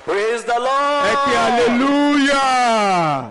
Praise the Lord. ẹ kí hallelujah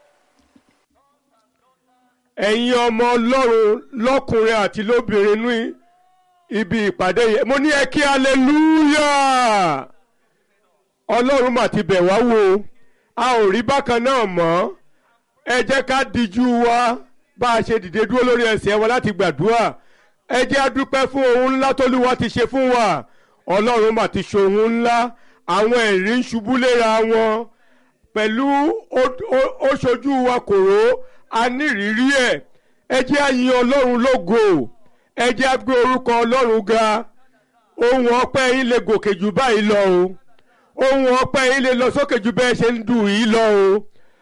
ẹ̀yin ọmọ ọlọ́run lọ́kùnrin àti lóbìnrin ní ibi ìpàdé yẹn mo ní ẹ kí hallelujah ọlọ́run mà ti bẹ̀ wá wò a ò rí bákan náà mọ́ ẹ jẹ́ ká dijú wa bá a ṣe dìde dúró lórí ẹsẹ̀ wa láti gbàdúrà ẹ jẹ́ a dúpẹ́ fún ohun ńlá t'Olúwa ti ṣe fún wa ọlọ́run mà ti ṣe ohun ńlá àwọn ẹ̀rí ń ṣubú léra wọn pẹ̀lú ó- ó- ó ṣojú wa kòró a nírìírí ẹ̀ ẹ jẹ́ a yin ọlọ́run lógo ẹ jẹ́ a gbé orúkọ ọlọ́run ga ohun ọpẹ́ yín lè gòkè jù báyìí lọ o ohun ọpẹ́ yín lè lọ sókè jù bẹ́ẹ̀ ṣe ń dùn yìí lọ o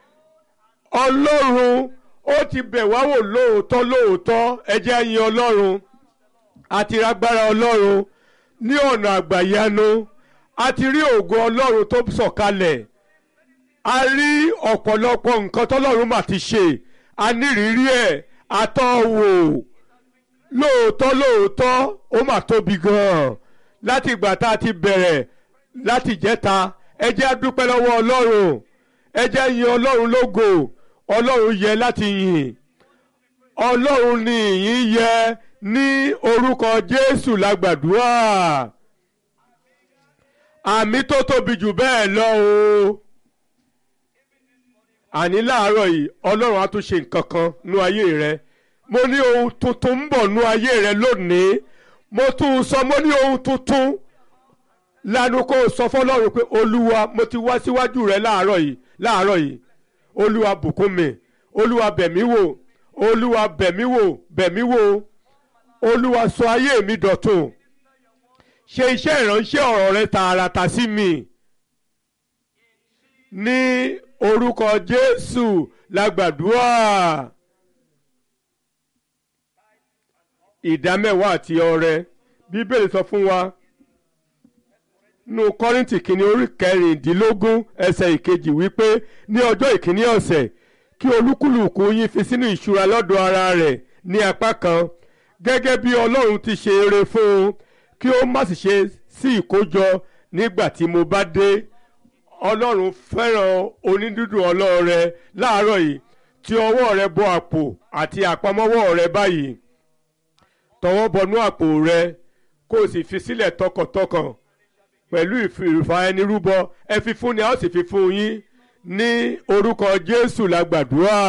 ọlọ́run ó ti bẹ̀ wá wò lóòótọ́ lóòótọ́ ẹ jẹ́ a yin ọlọ́run àti rágbára ọlọ́run ní ọ̀nà àgbàyanu a ti rí ògo ọlọ́run tó sọ̀kalẹ̀ a rí ọ̀pọ̀lọpọ̀ nǹkan tọ́lọ́run mà ti ṣe a nírìírí ẹ̀ àtọ́wò lóòótọ́ lóòótọ́ ó mà tóbi gan-an láti ìgbà tá a ti bẹ̀rẹ̀ láti jẹ́ta ẹ jẹ́ a dúpẹ́ lọ́wọ́ ọlọ́run ẹ jẹ́ a yin ọlọ́run lógo ọlọ́run yẹ láti yìn ọlọ́run ni ìyìn yẹ ní orúkọ jésù lágbàdúrà àmì tó tóbi jù bẹ́ẹ̀ lọ o àní láàárọ̀ yìí ọlọ́run á tún ṣe nǹkan kan nú ayé rẹ mo ní ohun tuntun ń bọ̀ nú ayé rẹ lónìí mo tún sọ mo ní ohun tuntun lanu kó o sọ fọlọ́run pé olúwa mo ti wá síwájú rẹ láàárọ̀ yìí láàárọ̀ yìí olúwa bùkún mi olúwa bẹ̀mí wò olúwa bẹ̀mí wò bẹ̀mí wò olúwa sọ ayé mi dọ̀tun ṣe iṣẹ́ ìránṣẹ́ ọ̀rọ̀ rẹ tààràtà sí mi ní orúkọ jésù lágbàdúrà ìdámẹ́wàá àti ọrẹ bíbélì sọ fún wa nínú kọ́rìntì kìíní orí kẹrìndínlógún ẹsẹ̀ ìkejì wípé ní ọjọ́ ìkíní ọ̀sẹ̀ kí olúkúlùkù yín fi sínú ìṣúra lọ́dọ̀ ara rẹ̀ ní apá kan gẹ́gẹ́ bí ọlọ́run ti ṣe eré fún un kí ó má sì ṣe sí ìkójọ nígbà tí mo bá dé ọlọ́run fẹ́ràn onídùúdù ọlọ́rẹ láàárọ̀ yìí tí ọwọ́ rẹ bọ àpò àti àpamọ́wọ́ rẹ báyìí tọwọ́ bọnú àpò rẹ kó o sì fi sílẹ̀ tọkàntọkàn pẹ̀lú ìfìrìfà ẹni rúbọ ẹ fi fún ni a ó sì fi fún yín ní orúkọ jésù la gbàdúrà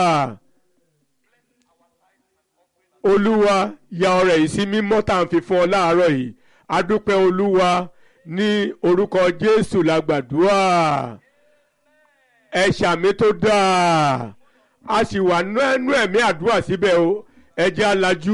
olúwa ya ọrẹ yìí sí mímọ́ tá à ń fi fún ọ láàárọ̀ yìí adúpẹ́ olúwa ní orúkọ jésù la gbàdúrà ẹ ṣàmì tó dáa a sì wà nú ẹnu ẹ̀mí àdúrà síbẹ̀ o ẹ jẹ́ alájú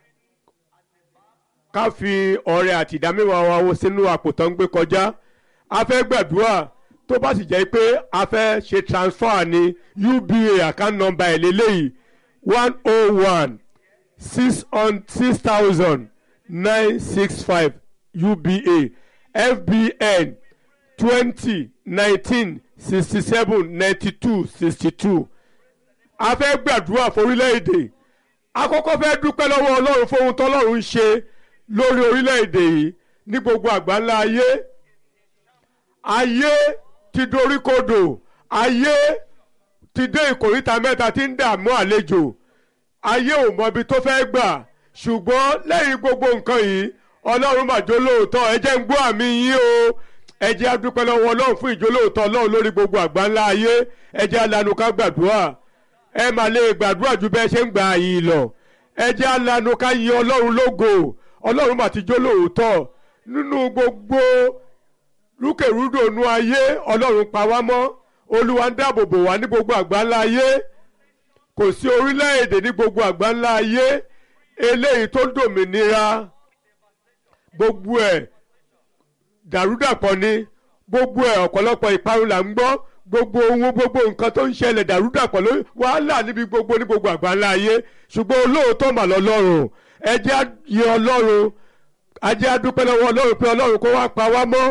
ká fi ọrẹ àti ìdámẹ́wàá wa wo sínú àpò tó ń gbé kọjá a fẹ́ gbàdúrà tó bá sì jẹ́ pé a fẹ́ ṣe transfer ní uba account number ẹ̀ lélẹ́yìí one oh one six on six thousand nine six five uba fbn twenty nineteen sixty seven ninety two sixty two a fẹ́ gbàdúrà forílẹ̀-èdè àkọ́kọ́ fẹ́ dúpẹ́ lọ́wọ́ ọlọ́run fún ohun tọ́lọ́run ń ṣe lórí orílẹ̀-èdè yìí ní gbogbo àgbáńlá ayé ayé ti doríkodò ayé ti dé ìkòríta mẹ́ta tí ń dààmú àlejò ayé ò mọ ibi tó fẹ́ gbà ṣùgbọ́n lẹ́yìn gbogbo nǹkan yìí ọlọ́run mà jó lóòótọ́ ẹ jẹ́ ń gbọ́ àmì yín o ẹ jẹ́ a dúpẹ́ lọ́wọ́ ọlọ́run fún ìjólóòótọ́ ọlọ́run lórí gbogbo àgbáńlá ayé ẹ jẹ́ alanu ká gbàdúrà ẹ mà lè gbàdúrà ju bẹ́ẹ̀ ṣe ń gbà yìí lọ ẹ jẹ́ alanu ká yin ọlọ́run lógo ọlọ́run mà ti jó lóòótọ́ nínú gbogbo rúkèrúdò nu ayé ọlọ́run pa wá mọ́ olúwa ń dáàbò bò wá ní gbogbo àgbáńlá ayé kò sí orílẹ̀-èdè ní gbogbo àgbáńlá ayé eléyìí tó dòmìnira gbogbo ẹ̀ dàrúdàpọ̀ ni gbogbo ẹ̀ ọ̀pọ̀lọpọ̀ ìparun là ń gbọ́ gbogbo ohun gbogbo nǹkan tó ń ṣẹlẹ̀ dàrúdàpọ̀ ló wàhálà níbi gbogbo ní gbogbo àgbáńlá ayé ṣùgbọ́n olóòótọ́ mà lọ́lọ́run ẹ jẹ́ á yin ọlọ́run ẹ jẹ́ á dúpẹ́ lọ́wọ́ ọlọ́run pé ọlọ́run kó wá pa wá mọ́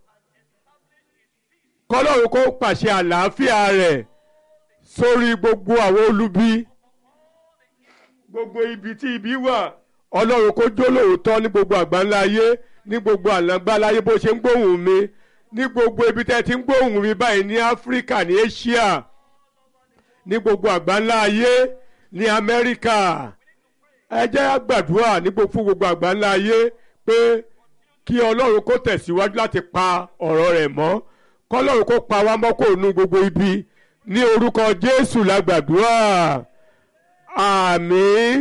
kọ́lọ́run kó pàṣẹ àlàáfíà rẹ̀ sórí gbogbo àwọn olubi gbogbo ibi tí ibi wà ọlọ́run kó jó lóòótọ́ ní gbogbo àgbáńlá ayé ní gbogbo àlágbá láyé bó ṣe ń gbóhùn mi ní gbogbo ibi tẹ́ ti ń gbóhùn mi báyìí ní áfíríkà ní asia ní gbogbo àgbáńlá ayé ní amẹ́ríkà ẹ jẹ́ gbàdúrà ní fún gbogbo àgbáńlá ayé pé kí ọlọ́run kó tẹ̀síwájú láti pa ọ̀rọ̀ rẹ̀ mọ́ kọ́lọ́run kó pa wá mọ́ kó nu gbogbo ibi ní orúkọ jésù la gbàdúrà àmín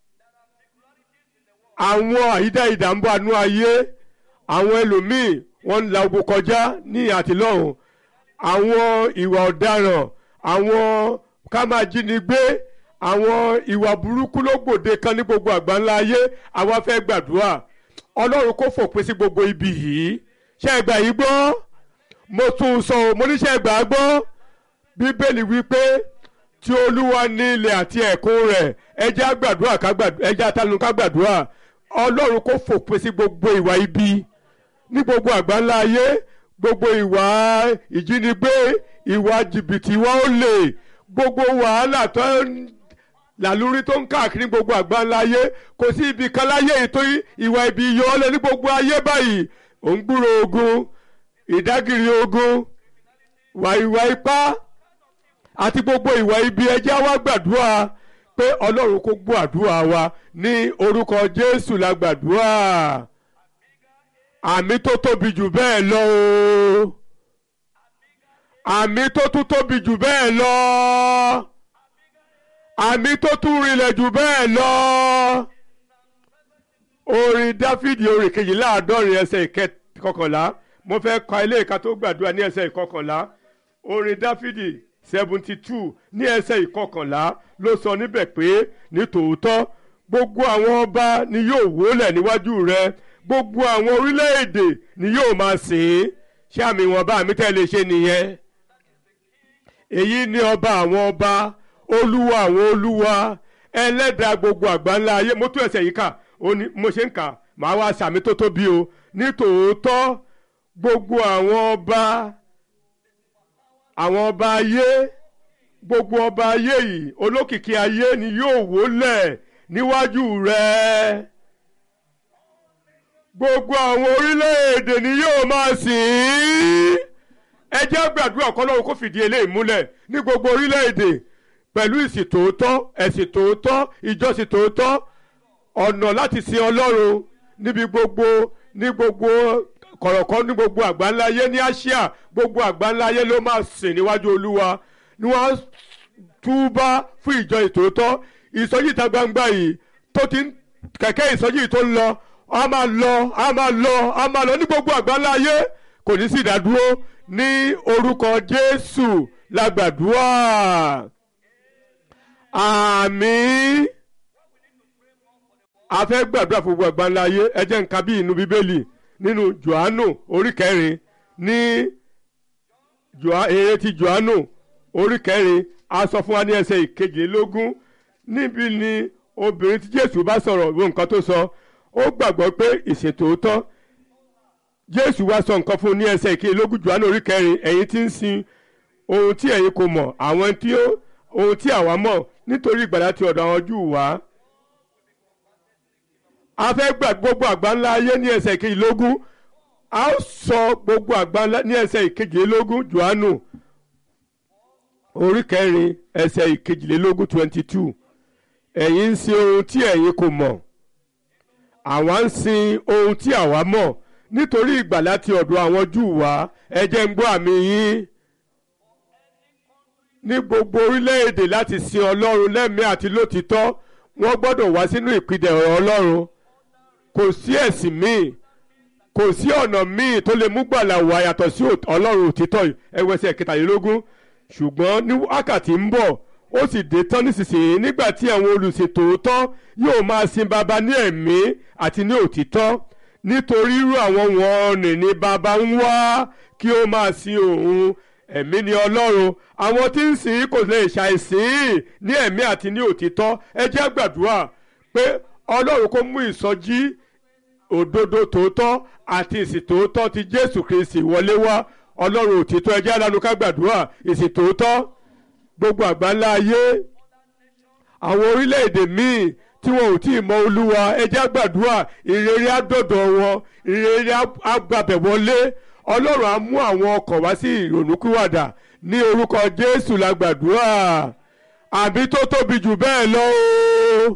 àwọn àyídá ìdààmú àánú ayé àwọn ẹlòmíì wọ́n ń la ogun kọjá ní àtìlọ́hùn àwọn ìwà ọ̀daràn àwọn ká máa jínigbé àwọn ìwà burúkú ló gbòde kan ní gbogbo àgbáńlá ayé àwa fẹ́ gbàdúrà ọlọ́run kó fòpin sí gbogbo ibi yìí ṣé ẹ gbà yìí gbọ́ mo tún sọ ọ́ mo ní ṣé ẹ gbà á gbọ́ bíbélì wípé tí olúwa ní ilẹ̀ àti ẹ̀kún rẹ̀ ẹ jẹ́ á gbàdúrà ká gbàdúrà ẹ jẹ́ àtàlù ká gbàdúrà ọlọ́run kó fòpin sí gbogbo ìwà ibi ní gbogbo àgbáńlá ayé gbogbo ìwà ìjínigbé ìwà jìbìtì ìwà olè gbogbo wàhálà tó ń làlúrí tó ń káàkiri gbogbo àgbáńlá ayé kò sí ibi kan láyé ètò ìwà ibi yọ ọ́ lẹ ní gbogbo ayé báyìí ò ń gbúrò ogun ìdágìrì ogun wà ìwà ipá àti gbogbo ìwà ibi ẹjẹ́ wa gbàdúrà pé ọlọ́run kó gbọ́ àdúrà wa ní orúkọ jésù la gbàdúrà àmì tó tóbi jù bẹ́ẹ̀ lọ o àmì tó tún tóbi jù bẹ́ẹ̀ lọ àmì tó tún rinlẹ̀ jù bẹ́ẹ̀ lọ orin dáfídì orin kejìláàádọ́rin ẹsẹ̀ ìkọkànlá mo fẹ́ ka ilé ìka tó gbàdúrà ní ẹsẹ̀ ìkọkànlá orin dáfídì seventy two ní ẹsẹ̀ ìkọkànlá ló sọ níbẹ̀ pé ní tòótọ́ gbogbo àwọn ọba ni yóò wólẹ̀ níwájú rẹ gbogbo àwọn orílẹ̀-èdè ni yóò máa sìn ín ṣé àmì ìwọ̀nba àmì tẹ́ lè ṣe nìyẹn èyí ni ọba àwọn ọba olúwa àwọn olúwa ẹlẹ́dàá gbogbo àgbáńlá ayé mo tún ẹsẹ̀ yìí kà ó ní mo ṣe ń kà màá wá sàmì tó tóbi o ní tòótọ́ gbogbo àwọn ọba àwọn ọba ayé gbogbo ọba ayé yìí olókìkí ayé ni yóò wólẹ̀ níwájú rẹ gbogbo àwọn orílẹ̀-èdè ni yóò máa sìn ín ẹ jẹ́ gbàdúrà kọ́lọ́run kó fìdí eléyìí múlẹ̀ ní gbogbo orílẹ̀-èdè pẹ̀lú ìsìn tòótọ́ ẹ̀sìn tòótọ́ ìjọsìn tòótọ́ ọ̀nà láti sin ọlọ́run níbi gbogbo ní gbogbo kọ̀rọ̀kọ́ ní gbogbo àgbáńláyé ní àsíà gbogbo àgbáńláyé ló máa sìn níwájú olúwa ni wọ́n túbá fún ìjọ ìtòótọ́ ìsọjí ìta gbangba yìí tó ti ń kẹ̀kẹ́ ìsọjí tó ń lọ a máa lọ a máa lọ a máa lọ ní gbogbo àgbáńláyé kò ní sí ìdádúró ní orúkọ jésù la gbàdúrà àmín a fẹ́ gbàdúrà fún gbogbo àgbáńlá ayé ẹ jẹ́ nǹkan bí inú bíbélì nínú johannu orí kẹrin ní èrè ti johannu orí kẹrin a sọ fún wa ní ẹsẹ̀ ìkejìlélógún níbi ni obìnrin tí jésù bá sọ̀rọ̀ wo nǹkan tó sọ ó gbàgbọ́ pé ìsìn tòótọ́ jésù wá sọ nǹkan fún un ní ẹsẹ̀ ìkejìlélógún johannu orí kẹrin ẹ̀yin tí ń sin ohun tí ẹ̀yin kò mọ̀ àwọn tí ó ohun tí àwa mọ̀ nítorí ìgbàlá ti ọ̀dọ̀ àwọn júù wá a fẹ́ gbà gbogbo àgbáńlá ayé ní ẹsẹ̀ ìkejìlélógún a ó sọ gbogbo àgbáńlá ní ẹsẹ̀ ìkejìlélógún johannu orí kẹrin ẹsẹ̀ ìkejìlélógún twenty two ẹ̀yin ń sin ohun tí ẹ̀yin kò mọ̀ àwa ń sin ohun tí àwa mọ̀ nítorí ìgbàlá ti ọ̀dọ̀ àwọn júù wá ẹ jẹ́ ń gbọ́ àmì yín ní gbogbo orílẹ̀-èdè láti sin ọlọ́run lẹ́mìí àti lótìtọ́ wọ́n gbọ́dọ̀ wá sínú ìpìdẹ̀ ọ̀rọ̀ ọlọ́run kò sí ẹ̀sìn míì kò sí ọ̀nà míì tó lè mú gbàlà wá yàtọ̀ sí ọlọ́run òtítọ́ ẹwẹ́sẹ̀ kẹtàlélógún ṣùgbọ́n ní wákàtí ń bọ̀ ó sì dé tán nísinsìnyí nígbà tí àwọn olùsìn tòótọ́ yóò máa sin baba ní ẹ̀mí àti ní òtítọ́ nítorí irú àwọn wọ̀nnì ni baba ń wá kí ó máa sin òun ẹ̀mí ni ọlọ́run àwọn tí ń sìn kò lè ṣàìsìn ní ẹ̀mí àti ní òtítọ́ ẹ jẹ́ gbàdúrà pé ọlọ́run kó mú ìsọjí òdodo tòótọ́ àti ìsìn tòótọ́ ti jésù kristi wọlé wá ọlọ́run òtítọ́ ẹ jẹ́ alánú ká gbàdúrà ìsìn tòótọ́ gbogbo àgbáńlá ayé àwọn orílẹ̀-èdè míì tí wọn ò tí ì mọ olúwa ẹ jẹ́ gbàdúrà ìrere àdọ̀dọ̀ wọn ìrere àgbàbẹ̀ wọlé ọlọ́run á mú àwọn ọkàn wá sí ìrònúkúwàdà ní orúkọ jésù la gbàdúrà àbí tó tóbi jù bẹ́ẹ̀ lọ o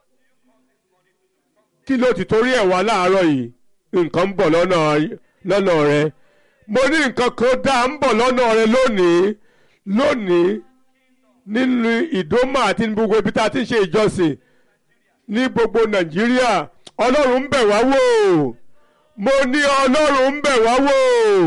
kí ló ti torí ẹ̀ wá láàárọ̀ yìí nǹkan ń bọ̀ lọ́nà lọ́nà rẹ mo ní nǹkan kan dá ń bọ̀ lọ́nà rẹ lónìí lónìí nínú ìdómà àti ní gbogbo ibi tá a ti ń ṣe ìjọsìn ní gbogbo nàìjíríà ọlọ́run ń bẹ̀ wá wò mo ní ọlọ́run ń bẹ̀ wá wò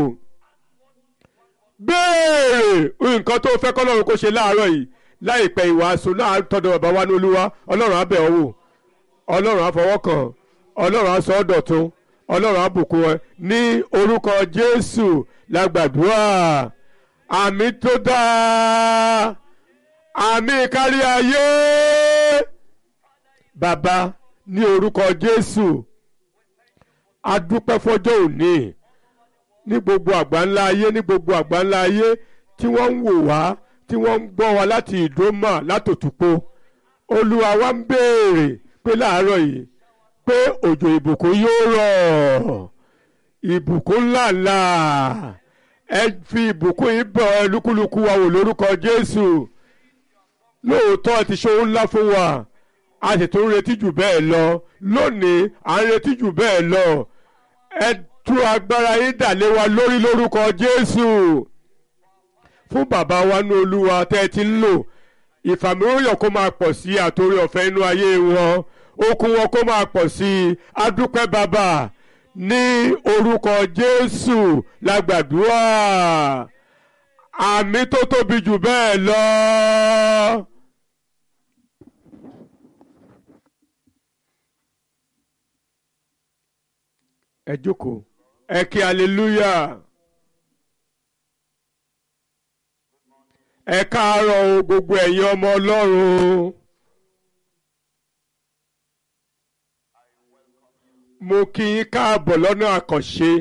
béèrè nǹkan tó fẹ́ kọ́lọ́run kó ṣe láàárọ̀ yìí láìpẹ́ ìwàásù náà tọ́dọ̀ bàbá wa ní olúwa ọlọ́run á bẹ̀ ọ́ wò ọlọ́run á fọwọ́ kàn ọlọ́run á sọ ọ́ dọ̀tun ọlọ́run á bùkún ẹ ní orúkọ jésù la gbàdúrà àmì tó dáa àmì kárí ayé bàbá ní orúkọ jésù a dúpẹ́ fọjọ́ òní ní gbogbo àgbáńlá ayé ní gbogbo àgbáńlá ayé tí wọ́n ń wò wá tí wọ́n ń gbọ́ wa láti ìdómà látòtúpó olúwa wa ń béèrè pé láàárọ̀ yìí pé òjò ìbùkún yóò rọ̀ ìbùkún ńláńlá ẹ fi ìbùkún yìí bọ̀ ẹ lúkúlùkù wa wò lórúkọ jésù lóòótọ́ ti ṣe ohun ńlá fún wa a sì tún retí jù bẹ́ẹ̀ lọ lónìí à ń retí jù bẹ́ẹ̀ lọ ẹ tú agbára yín dà lé wa lórí lórúkọ jésù fún bàbá wa ní olúwa tẹ́ ẹ ti ń lò ìfàmìlóyọ̀ kó máa pọ̀ sí àtòrí ọ̀fẹ́ inú ayé wọn okun wọn kó máa pọ̀ sí i adúpẹ́ bàbá ní orúkọ jésù la gbàdúrà àmì tó tóbi jù bẹ́ẹ̀ lọ. ẹ jókòó ẹ kí hallelujah. ẹ káàárọ̀ o gbogbo ẹ̀yin ọmọ ọlọ́run. mo kí yín káàbọ̀ lọ́nà àkànṣe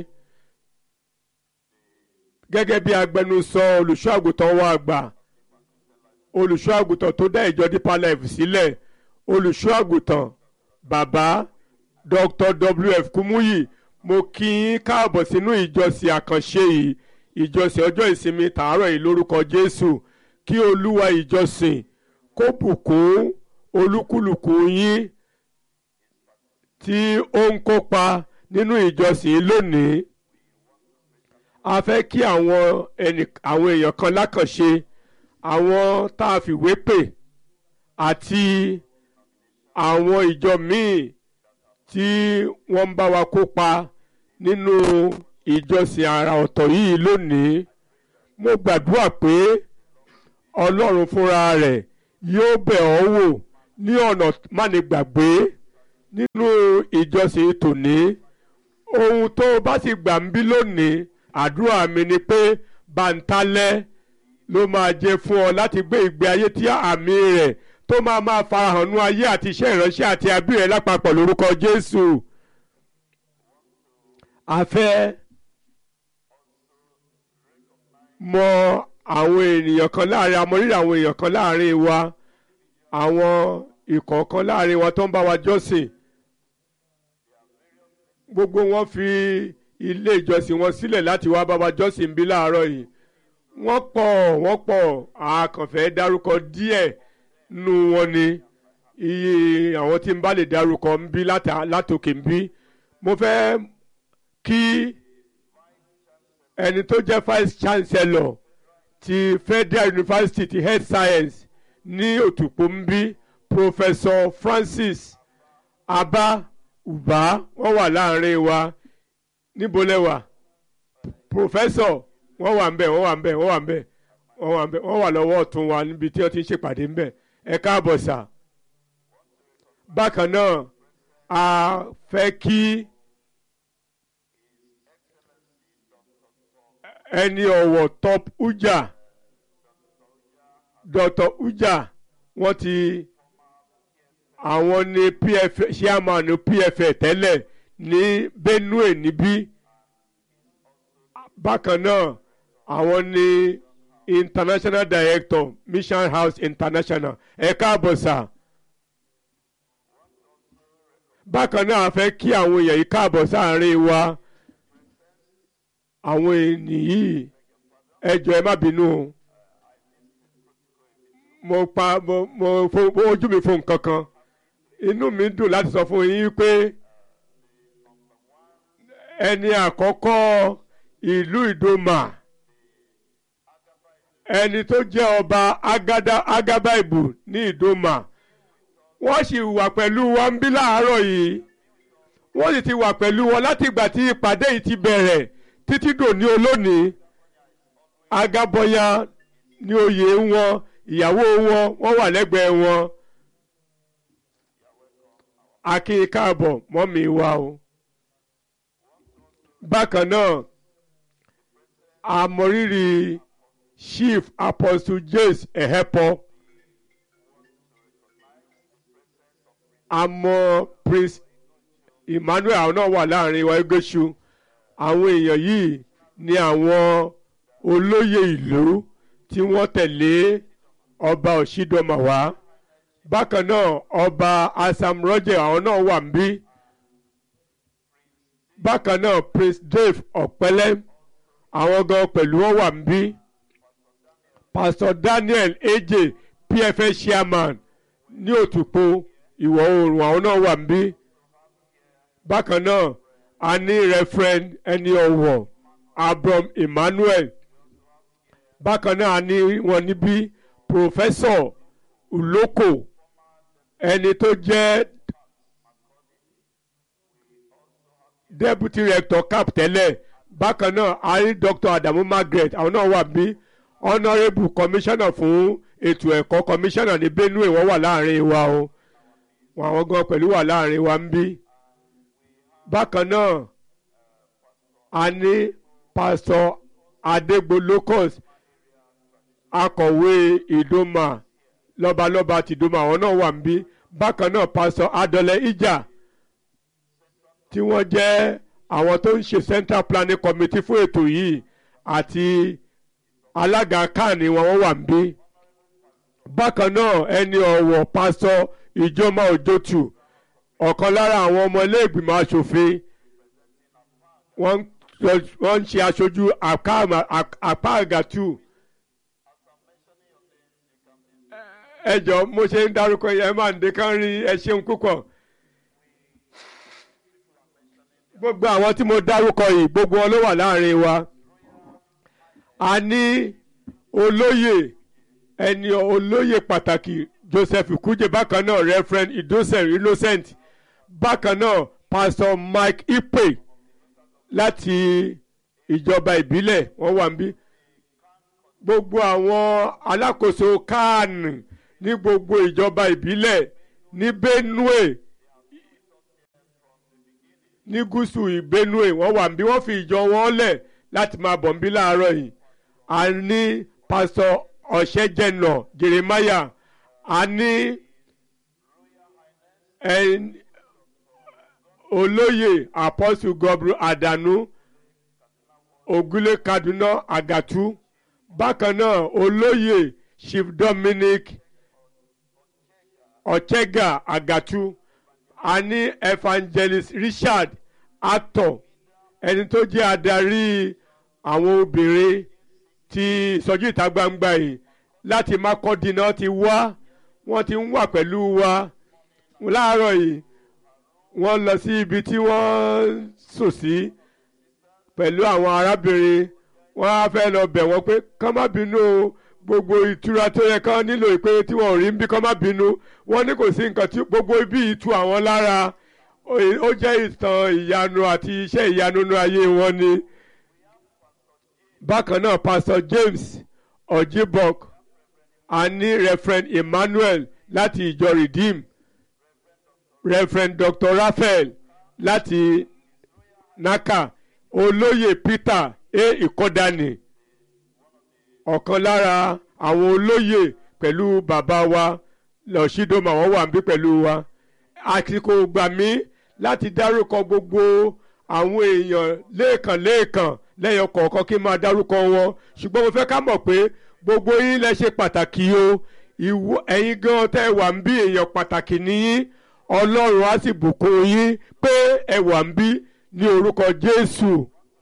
gẹ́gẹ́ bí agbẹnusọ olùṣọ́ àgùntàn wa àgbà olùṣọ́ àgùntàn tó dá ìjọ Deeper Life sílẹ̀ olùṣọ́ àgùntàn bàbá Dr. WF Kumuyi mo kí yín káàbọ̀ sínú ìjọsìn àkànṣe yìí ìjọsìn ọjọ́ ìsinmi tàárọ̀ yìí lórúkọ Jésù kí olúwa ìjọsìn kó bùkún olúkúlùkù yín tí ó ń kópa nínú ìjọsìn lónìí a fẹ́ kí àwọn ẹnì àwọn èèyàn kan lákànṣe àwọn tá a fìwé pè àti àwọn ìjọ míì tí wọ́n ń bá wa kópa nínú ìjọsìn àrà ọ̀tọ̀ yìí lónìí mo gbàdúrà pé ọlọ́run fúnra rẹ̀ yóò bẹ̀ ọ́ wò ní ọ̀nà mánigbàgbé nínú ìjọsìn tòní ohun tó o bá sì gbà ń bí lónìí àdúrà mi ni pé bàǹtálẹ́ ló máa jẹ fún ọ láti gbé ìgbé ayé tí àmì rẹ̀ tó máa máa farahàn nú ayé àti iṣẹ́ ìránṣẹ́ àti abí rẹ̀ lápapọ̀ lórúkọ Jésù a fẹ́ mọ àwọn ènìyàn kan láàrin amọ̀rírì àwọn èèyàn kan láàrin wa àwọn ìkọ̀ọ̀kan láàrin wa tó ń bá wa jọ́sìn gbogbo wọn fi ilé ìjọsìn wọn sílẹ̀ láti wá bá wa jọ́sìn bí láàárọ̀ yìí wọ́n pọ̀ wọ́n pọ̀ àkànfẹ́ dárúkọ díẹ̀ nù wọn ni iye àwọn tí ń bá lè dárúkọ ń bí látòkè ń bí mo fẹ́ kí ẹni tó jẹ́ vice chancellor ti Federal University ti Health Science ní Òtùpó ń bí Professor Francis Abba Uba wọ́n wà láàrin wa níbo lẹ́wà Professor wọ́n wà ń bẹ̀ wọ́n wà ń bẹ̀ wọ́n wà ń bẹ̀ wọ́n wà ń bẹ̀ wọ́n wà lọ́wọ́ ọ̀tún wa níbi tí wọ́n ti ń ṣèpàdé ń bẹ̀ ẹ káàbọ̀ sà bákan náà a fẹ́ kí. ẹni ọ̀wọ̀ top uja dr uja wọ́n ti àwọn ní pf chairman pf tẹ́lẹ̀ ní benue níbí bákan náà àwọn ní international director mission house international ẹ káàbọ̀ sà bákan náà a fẹ́ kí àwọn èèyàn yìí káàbọ̀ sáàárín wa àwọn ènìyàn yìí ẹ jọ̀ọ́ ẹ má bínú o mo pa mo mo fo mo ojú mi fo nǹkan kan inú mi dùn láti sọ fún yín pé ẹni àkọ́kọ́ ìlú ìdòmà ẹni tó jẹ́ ọba agada agabaibu ní ìdòmà wọ́n sì wà pẹ̀lú wa ń bí láàárọ̀ yìí wọ́n sì ti wà pẹ̀lú wọn láti ìgbà tí ìpàdé yìí ti bẹ̀rẹ̀ títí dòní olónìí agabọya ní oyè wọn ìyàwó wọn wọ́n wà lẹ́gbẹ̀ẹ́ wọn akin káàbọ̀ mọ́mí wa o bákan náà àmọ̀rírì chief apostle james ehepo àmọ́ prince emmanuel àwọn náà wà láàrin wa egesu àwọn èèyàn yìí ni àwọn olóyè ìlú tí wọ́n tẹ̀lé ọba òṣìdọ́mà wá bákan náà ọba asam roger àwọn náà wà níbí bákan náà prince dave ọ̀pẹ́lẹ́ àwọn gan pẹ̀lú wọn wà níbí pastor daniel eje pfs chairman ní òtùpó ìwọ̀ oòrùn àwọn náà wà níbí bákan náà a ní referend ẹni ọ̀wọ̀ abram emmanuel bákan náà a ní wọn níbí professor uloko ẹni tó jẹ́ deputy rector cap tẹ́lẹ̀ bákan náà a rí dr adamu margaret àwọn náà wà bí honourable commissioner fún ètò ẹ̀kọ́ commissioner ní benue wọ́n wà láàrin wa o àwọn gan pẹ̀lú wà láàrin wa ń bí bákan náà a ní pastor adegbo locus akọ̀wé ìdòmà lọ́balọ́ba tìdòmà àwọn náà wà ń bí bákan náà pastor adọ́lẹ̀ ìjà tí wọ́n jẹ́ àwọn tó ń ṣe central planning committee fún ètò yìí àti alága kan ni wọ́n wà ń bí bákan náà ẹni ọ̀wọ̀ pastor ìjọba òjòtù ọ̀kan lára àwọn ọmọ ilé ìgbìmọ̀ asòfin wọ́n ń ṣe aṣojú àpá àgàtù. ẹ jọ mo ṣe ń dárúkọ yẹn máa ń de kán rí ẹ ṣeun púpọ̀ gbogbo àwọn tí mo dárúkọ yìí gbogbo wọn ló wà láàrin wa a ní olóyè ẹni olóyè pàtàkì Joseph Kuje bákan náà Reverend Idosel Innocent bákan náà Pastor Mike Ipe láti ìjọba ìbílẹ̀ wọ́n wà níbí gbogbo àwọn alákòóso kan ní gbogbo ìjọba ìbílẹ̀ ní Benue ní gúúsù Benue wọ́n wà níbí wọ́n fi ìjọ wọn lẹ̀ láti máa bọ̀ níbí láàárọ̀ yìí a ní pásítọ̀ ọ̀ṣẹ́jẹ̀nà Jeremiah a ní olóyè Apostle Gobru Adanu Ògúnlé Kaduna Àgàtú bákan náà olóyè Chief Dominic Ọ̀chẹ́gà Àgàtú a ní Evangelist Richard Atọ̀ ẹni tó jẹ́ adarí àwọn obìnrin ti ìsọjí ìta gbangba yìí láti Makurdi náà ti wá wọ́n ti ń wà pẹ̀lú wa láàárọ̀ yìí wọ́n lọ sí ibi tí wọ́n sùn sí pẹ̀lú àwọn arábìnrin wọ́n á fẹ́ lọ bẹ̀ wọ́n pé kán má bínú o gbogbo ìtura tó yẹ kán nílò pé tí wọ́n ò rí ń bí kán má bínú wọ́n ní kò sí nǹkan tí gbogbo ibi ìtu àwọn lára ó jẹ́ ìtàn ìyanu àti iṣẹ́ ìyanu nínú ayé wọn ni. bákan náà Pastor James Ojibok a ní Reverend Emmanuel láti ìjọ Redeem Reverend Dr. Raphael láti Naka olóyè Peter a Ìkọ́dánì ọ̀kan lára àwọn olóyè pẹ̀lú bàbá wa lọ́sídọ́mà wọ́n wà níbí pẹ̀lú wa àsìkò gbà mí láti dárúkọ gbogbo àwọn èèyàn lẹ́ẹ̀kan lẹ́ẹ̀kan lẹ́yìn kọ̀ọ̀kan kí n máa dárúkọ wọn ṣùgbọ́n mo fẹ́ ká mọ̀ pé gbogbo yín lẹ ṣe pàtàkì o ìwọ ẹ̀yin gan tẹ́ wà ń bí èèyàn pàtàkì nìyín ọlọ́run á sì bùkún yín pé ẹ wà ń bí ní orúkọ Jésù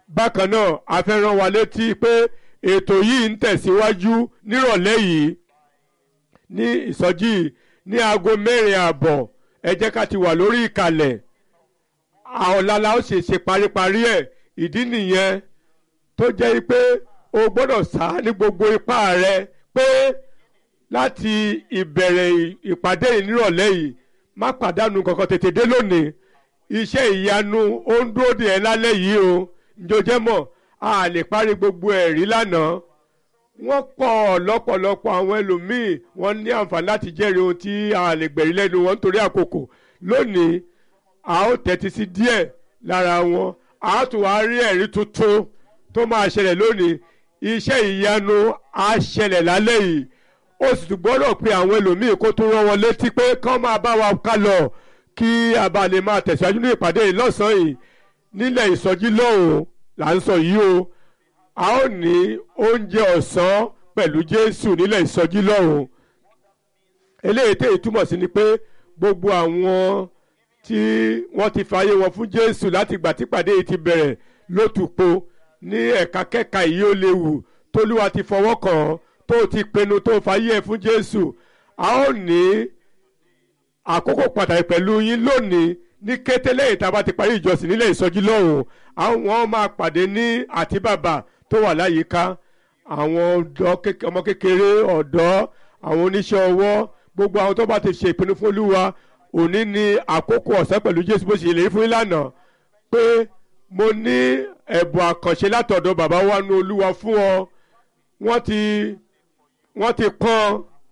bákan náà a fẹ́ rán wa létí pé ètò yìí ń tẹ̀síwájú nírọ̀lẹ́ yìí ní ìsọjí ní aago mẹ́rin ààbọ̀ ẹ jẹ́ ká ti wà lórí ìkàlẹ̀ ọ̀làlà ó sì ṣe paríparí ẹ̀ ìdí nìyẹn tó jẹ́ pé o gbọ́dọ̀ sá ní gbogbo ipá rẹ pé láti ìbẹ̀rẹ̀ ìpàdé yìí nírọ̀lẹ́ yìí má pàdánù kankan tètè dé lónìí iṣẹ́ ìyanu ó ń dúró dè ẹ́ lálẹ́ yìí o njojẹ́ mọ̀ a lè parí gbogbo ẹ̀rí lánàá wọ́n pọ̀ lọ́pọ̀lọpọ̀ àwọn ẹlòmíì wọ́n ní àǹfààní láti jẹ́rìí ohun tí a lè gbẹ̀rí lẹ́nu wọn nítorí àkókò lónìí a ó tẹ́tí sí díẹ̀ lára wọn a ó tún wá rí ẹ̀rí tuntun tó máa ṣẹlẹ̀ lónìí iṣẹ́ ìyanu á ṣẹlẹ̀ lálẹ́ yìí ó sì tún gbọ́dọ̀ pe àwọn ẹlòmíì kó tún rán wọn létí pé kán máa bá wa ká lọ kí a bá lè máa tẹ̀síwájú ní ìpàdé yìí lọ́sàn-án yìí nílẹ̀ ìsọjí lọ́hùn là ń sọ yìí o a ó ní oúnjẹ ọ̀sán pẹ̀lú Jésù nílẹ̀ ìsọjí lọ́hùn eléyìí tèyí túmọ̀ sí ni pé gbogbo àwọn tí wọ́n ti fààyè wọn fún Jésù láti ìgbà tí ìpàdé yìí ti bẹ̀rẹ̀ lótùpó ní ẹ̀ka kẹ́ka yìí ó léwu tólúwa ti fọwọ́ kàn án tó ti pinnu tó fààyè ẹ̀ fún Jésù a ó ní àkókò pàtàkì pẹ̀lú yín lónìí ní kété lẹ́yìn tá a bá ti parí ìjọsìn nílẹ̀ ìsọjí lọ́hùn àwọn máa pàdé ní àtíbàbà tó wà láyìíká àwọn ọmọ kékeré ọ̀dọ́ àwọn oníṣẹ́ ọwọ́ gbogbo àwọn tó bá ti ṣe ìpinnu fún Olúwa òní ní àkókò ọ̀sán pẹ̀lú Jésù bó ṣe lè fún yín lánàá pé mo ní ẹ̀bùn àkànṣe látọ̀dọ̀ bàbá wa nu Olúwa fún ọ wọ́n ti wọ́n ti kàn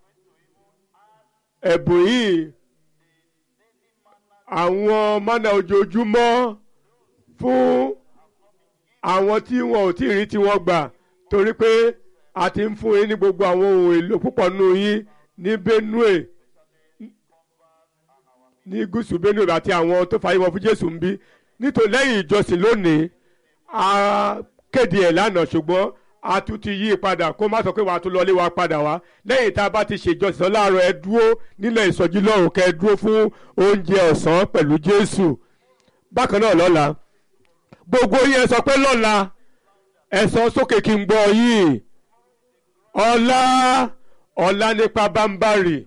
ẹ̀bùn yìí àwọn mánà ojoojúmọ́ fún àwọn tí wọn ò tí ì rí tí wọ́n gbà torí pé a ti ń fún yín ní gbogbo àwọn ohun èlò púpọ̀ nù yín ní Benue ní gúúsù Benue àti àwọn tó fàyè wọn fún Jésù ń bí nítorí lẹ́yìn ìjọsìn lónìí a kéde ẹ̀ lánàá ṣùgbọ́n a tún ti yí padà kó má sọ pé wàá tún lọlé wa padà wá lẹ́yìn tá a bá ti ṣèjọsìn láàárọ̀ ẹ dúró nílẹ̀ ìsọjí lọ́rùn kẹ́ ẹ dúró fún oúnjẹ ọ̀sán pẹ̀lú Jésù bákan náà lọ́la gbogbo yín ẹ sọ pé lọ́la ẹ sọ sókè kí n gbọ́ yín ọ̀la ọ̀la nípa bámbárì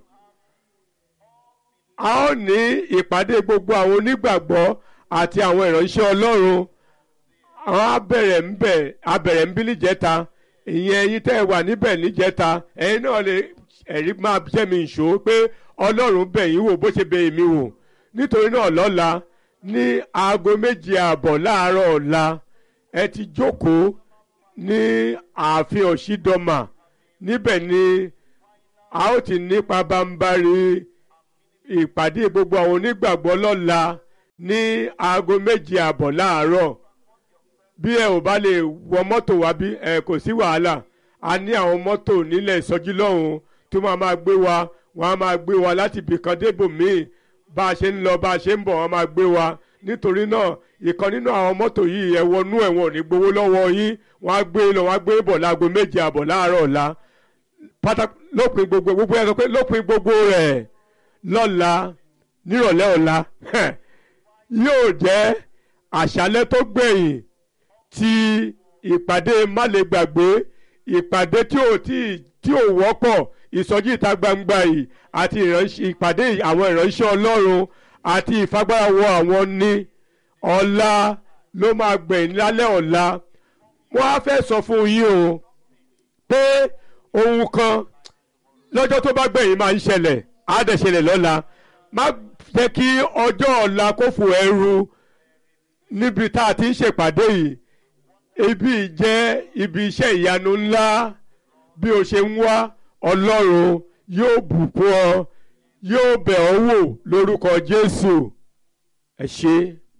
a ó ní ìpàdé gbogbo àwọn onígbàgbọ́ àti àwọn ìránṣẹ́ Ọlọ́run àwọn abẹ̀rẹ̀ ń bẹ̀ abẹ̀rẹ̀ ń bí níjẹta ìyẹn ẹ̀yin tẹ́ ẹ wà níbẹ̀ níjẹta ẹ̀yin náà lè ẹ̀rí máa jẹ́ mi ìṣó pé ọlọ́run bẹ̀ yín wò bó ṣe bẹ̀ èmi wò nítorí náà lọ́la ní aago méje ààbọ̀ láàárọ̀ ọ̀la ẹ ti jókòó ní ààfin ọ̀ṣídọ́mà níbẹ̀ ni a ó ti nípa bámbárí ìpàdé gbogbo àwọn onígbàgbọ́ lọ́la ní aago méje ààbọ̀ láàárọ̀ bí ẹ ò bá lè wọ mọ́tò wá bí ẹ kò sí wàhálà a ní àwọn mọ́tò nílẹ̀ ìsọjí lọ́hùn tó máa máa gbé wa wọ́n á máa gbé wa láti ibìkan débò míì bá a ṣe ń lọ bá a ṣe ń bọ̀ wọ́n máa gbé wa nítorí náà ìkan nínú àwọn mọ́tò yìí ẹ wọnú ẹ̀wọ̀n ní gbowó lọ́wọ́ yín wọ́n á gbé lọ wọ́n á gbé bọ̀ láago méje àbọ̀ láàárọ̀ ọ̀la pátá lópin gbogbo gbogbo ẹ sọ pé lópin gbogbo rẹ̀ lọ́la nírọ̀lẹ́ ọ̀la yóò jẹ́ àṣálẹ́ tó gbẹ̀yìn ti ìpàdé má lè gbàgbé ìpàdé tí ò tí tí ò wọ́pọ̀ ìsọjí ìta gbangba yìí àti ìpàdé àwọn ìránṣẹ́ ọlọ́run àti ìfagbára wọ àwọn ní ọ̀la ló máa gbẹ̀yìn lálẹ́ ọ̀la wọ́n á fẹ́ sọ fún yín o pé ohun kan lọ́jọ́ tó bá gbẹ̀yìn máa ń ṣẹlẹ̀ á dẹ̀ ṣẹlẹ̀ lọ́la má jẹ́ kí ọjọ́ ọ̀la kó fò ẹrù níbi tá a ti ń ṣèpàdé yìí ibi jẹ́ ibi iṣẹ́ ìyanu ńlá bí o ṣe ń wá ọlọ́run yóò bùkún ọ yóò bẹ̀ ọ́ wò lórúkọ Jésù ẹ ṣé.